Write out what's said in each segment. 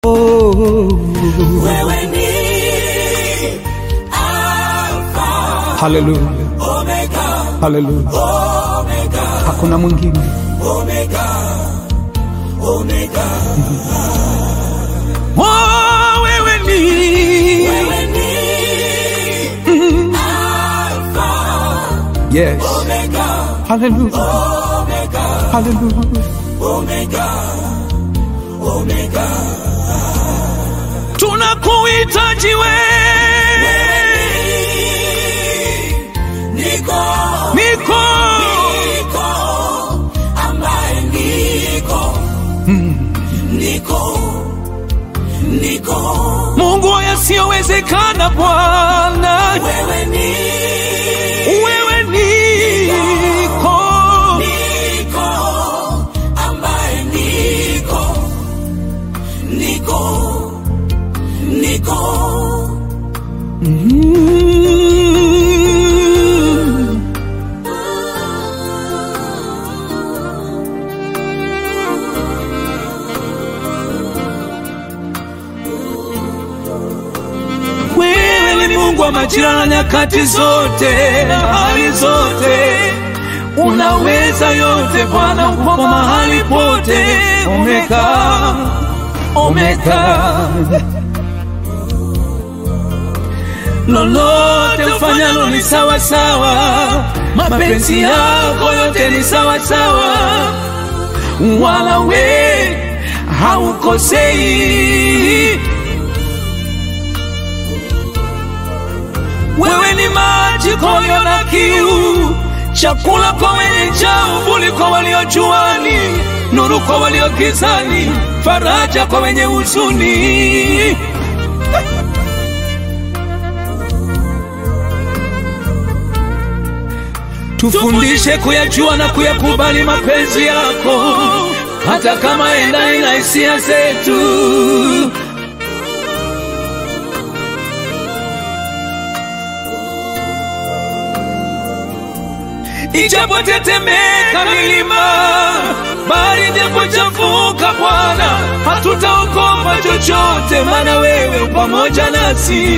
Wewe ni Alpha, Haleluya, Omega, haleluya, Omega, hakuna mwingine. Omega, Omega. Oh, wewe ni Wewe ni Alpha, yes, Omega, haleluya, Omega, haleluya. Omega, Omega. Tunakuhitaji wewe, Niko, niko niko, ambaye niko, niko, niko. Mungu wa yasiyowezekana Bwana, Wewe ni wewe niko niko, ambaye niko, niko, niko. Mm. Wewe ni Mungu wa majira na nyakati zote na hali zote, unaweza yote Bwana, uko mahali pote. Omega, Omega, lolote ufanyalo ni sawa sawa, mapenzi yako yote ni sawa sawa, wala we haukosei. Wewe ni maji kwa walio na kiu, chakula kwa wenye njaa, uvuli kwa walio juani, nuru kwa walio gizani, faraja kwa wenye huzuni. Tufundishe kuyajua na kuyakubali mapenzi yako, hata kama endani na hisia zetu. Ijapotetemeka milima, bahari ijapochafuka, Bwana, hatutaogopa chochote, maana wewe u pamoja nasi.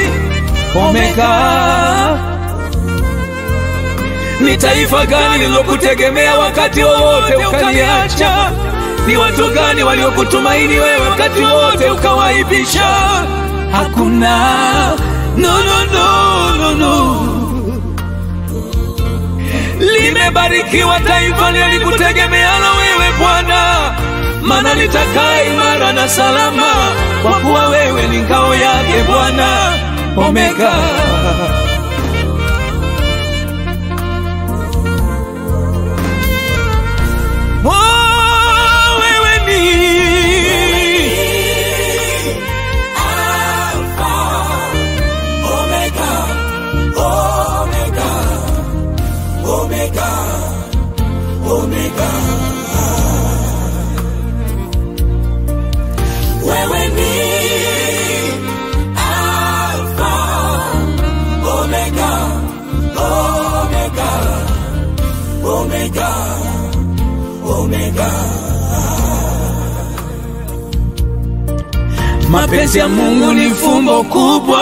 Omega, ni taifa gani lilokutegemea wakati wowote ukaliacha? Ni watu gani waliokutumaini wewe wakati wote ukawaibisha? Hakuna, no, no, no, no, no. Limebarikiwa taifa lilikutegemealo wewe Bwana, maana litakaa imara na salama, kwa kuwa wewe ni ngao yake Bwana. Omega, oh, wewe ni Alpha, Omega, Omega, Omega, Omega. Wewe ni Alpha, Omega, Omega, Omega, Omega. Mapenzi ya Mungu ni fumbo kubwa,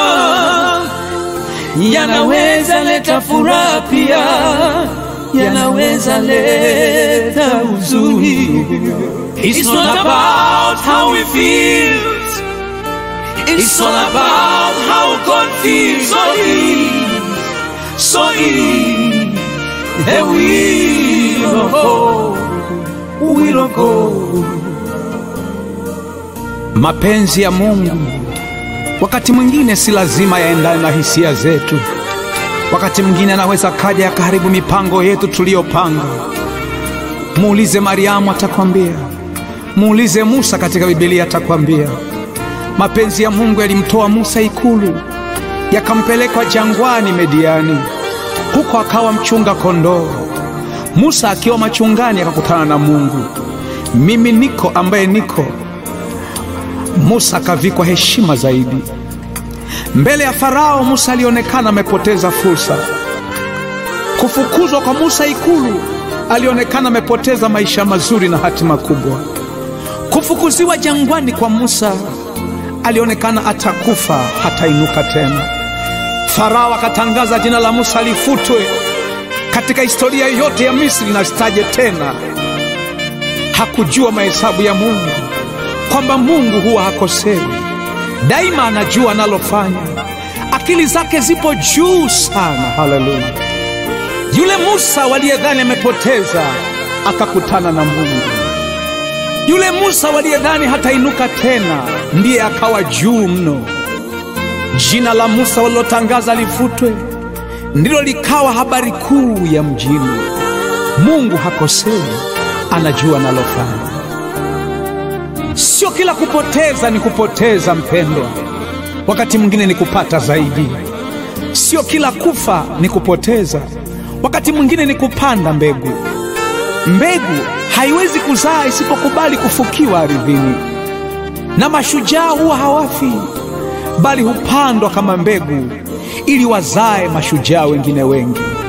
yanaweza leta furaha pia, yanaweza leta huzuni. It's not about how we feel, it's all about how God feels. So he, so he, the will of God, will of God. Mapenzi ya Mungu wakati mwingine si lazima yaendane na hisia zetu. Wakati mwingine anaweza kaja yakaharibu mipango yetu tuliyopanga. Muulize Mariamu, atakwambia. Muulize Musa katika Biblia, atakwambia. Mapenzi ya Mungu yalimtoa Musa ikulu, yakampeleka jangwani Mediani, huko akawa mchunga kondoo. Musa akiwa machungani akakutana na Mungu. Mimi niko ambaye niko Musa akavikwa heshima zaidi mbele ya Farao. Musa alionekana amepoteza fursa. Kufukuzwa kwa Musa ikulu, alionekana amepoteza maisha mazuri na hatima kubwa. Kufukuziwa jangwani kwa Musa, alionekana atakufa hatainuka tena. Farao akatangaza jina la Musa lifutwe katika historia yote ya Misri na sitaje tena. Hakujua mahesabu ya Mungu, kwamba Mungu huwa hakosei, daima anajua analofanya. Akili zake zipo juu sana. Haleluya! Yule Musa waliyedhani amepoteza akakutana na Mungu. Yule Musa waliyedhani hatainuka tena ndiye akawa juu mno. Jina la Musa walilotangaza lifutwe ndilo likawa habari kuu ya mjini. Mungu hakosei, anajua analofanya. Sio kila kupoteza ni kupoteza, mpendwa. Wakati mwingine ni kupata zaidi. Sio kila kufa ni kupoteza, wakati mwingine ni kupanda mbegu. Mbegu haiwezi kuzaa isipokubali kufukiwa ardhini, na mashujaa huwa hawafi, bali hupandwa kama mbegu ili wazae mashujaa wengine wengi.